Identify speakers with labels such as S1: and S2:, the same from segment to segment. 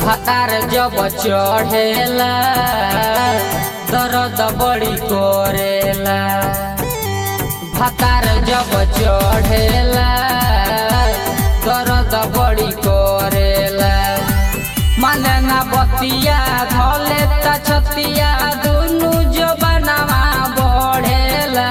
S1: भातार जब चढ़ेला दर्द बड़ी करेला भातार जब चढ़ेला दर्द बड़ी करेला माने ना बतिया धले त छतिया दुनु जबनवा बढ़ेला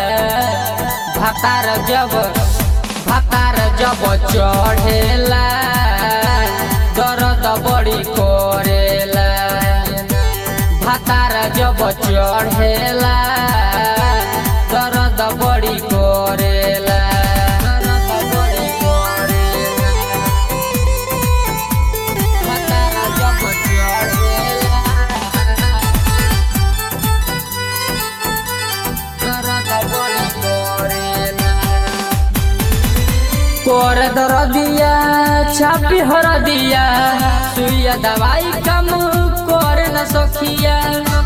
S1: भातार जब भातार जब चढ़ेला दर्द बड़ी करेला भातार जब चढ़ेला दर्द बड़ी करेला दर्द बड़ी करेला भातार जब चढ़ेला दर्द बड़ी करेला कोर दर दिया छापी हर दिया सुइया दवाई कम कोर न सखिया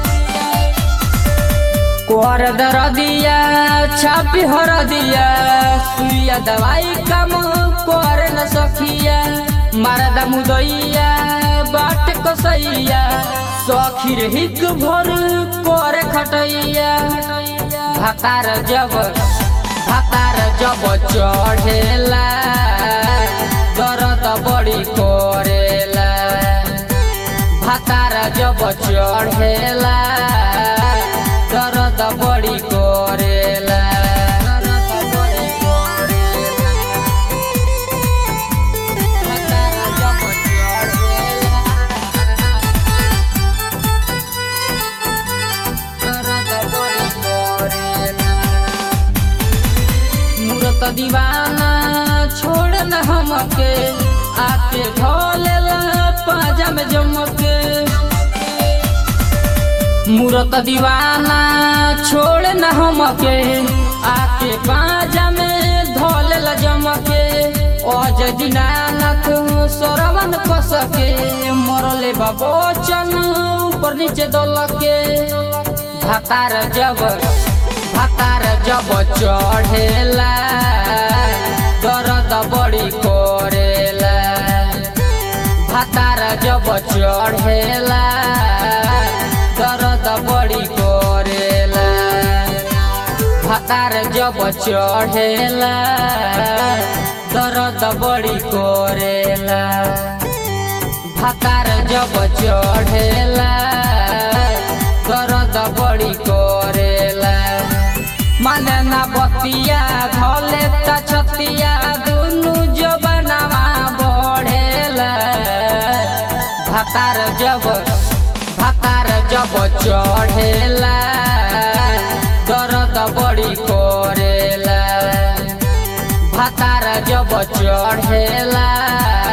S1: कोर दर दिया छापी हर दिया सुइया दवाई कम कोर न सखिया मारदा मुदैया बाट कसैया सखीर हिक भर कोर खटैया भातार जब भातार जब चढ़ेला दर्द बड़ी करेला भातार जब चढ़ेला दर्द बड़ी करेला दर्द बड़ी करेला भातार जब चढ़ेला दर्द बड़ी करेला मूरत दीवाना छोड़ न हमके आके ढोलेला पाजा में जमके मूरत दीवाना छोड़ न हमके आके पाजा में धोलेला जमके अज दीनानाथ सरवन कसके मरले बाबोचन ऊपर नीचे दलके भातार जब भातार जब चढ़ेला दर्द बड़ी करेला भातार जब चढ़ेला दर्द बड़ी करेला भातार जब चढ़ेला दर्द बड़ी करेला भातार जब चढ़ेला दर्द बड़ी करेला माने ना बतिया धले त छतिया दुनु जबनवा बढ़ेला भातार जब भातार जब चढ़ेला दर्द बड़ी करेला भातार जब चढ़ेला